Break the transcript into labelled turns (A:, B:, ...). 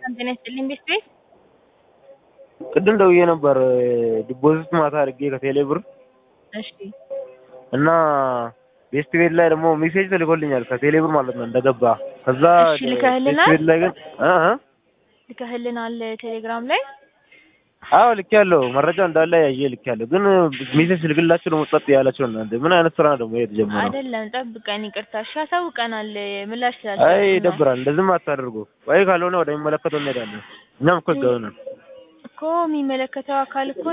A: ጤና ይስጥልኝ ቤት ቤት
B: ቅድም ደውዬ ነበር ዲፖዚት ማታ አድርጌ ከቴሌ ብር
A: እሺ
B: እና ቤስት ቤት ላይ ደግሞ ሜሴጅ ተልኮልኛል ከቴሌ ብር ማለት ነው እንደገባ ከዛ
A: እሺ፣ ልከህልናል?
B: ቤስት ቤት ላይ ግን እ እ
A: ልከህልናል ቴሌግራም ላይ
B: አዎ ልኬያለሁ መረጃ እንዳለ ያየ ልኬያለሁ ግን ሜሴጅ ስልክላችሁ ደግሞ ጸጥ ያላችሁ እናንተ ምን አይነት ስራ ነው ደግሞ ይሄ የተጀመረው
A: አይደለም ጠብቀን ይቅርታ እሺ አሳውቀናል ምላሽ
B: አይ
A: ስላልሰጡን ነው
B: ይደብራል እንደዚህም አታደርጉ ወይ ካልሆነ ወደሚመለከተው እንሄዳለን እኛም እኮ ህጋዊ ነን
A: እኮ የሚመለከተው አካል እኮ